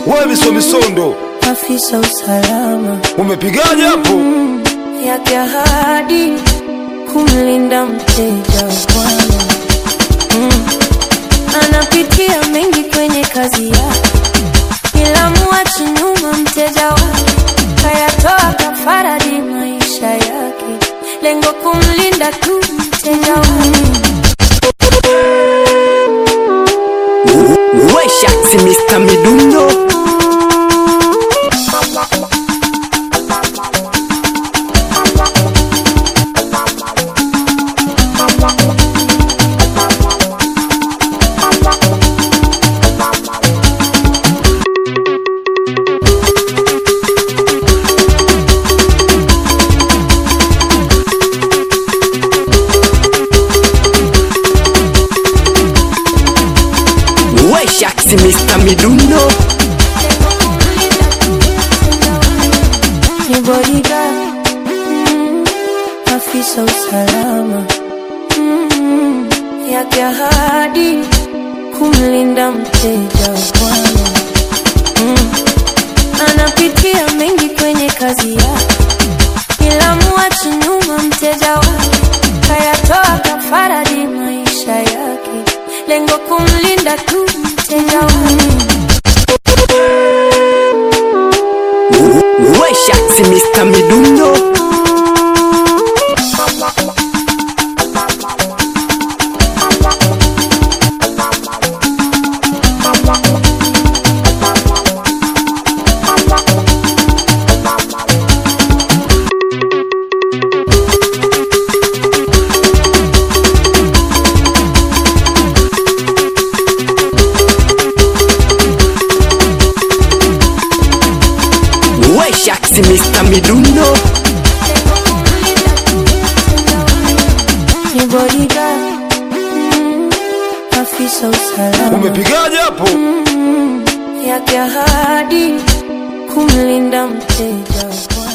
wewe miso misondo, afisa usalama umepigaje hapo? yake ahadi kumlinda mteja wa Bwana. Mm. Anapitia mengi kwenye kazi yake, ila muachi nyuma mteja wake, kayatoa kafara di maisha yake, lengo kumlinda tu mteja wake. Wesha si Mr. Midundo Wesha si Mr. Midundo ni bodyguard mm, afisa usalama mm, yake ahadi kumlinda mteja wa Bwana mm, anapitia mengi kwenye kazi yake, ila muachi nyuma mteja wake, kayatoa kafara di maisha yake, lengo kumlinda tu mteja wake. Wesha si Mr. Midundo Wesha si Mr. Midundo ni bodyguard mm, afisa usalama Umepigaje hapo? yake ahadi kumlinda mteja wa Bwana.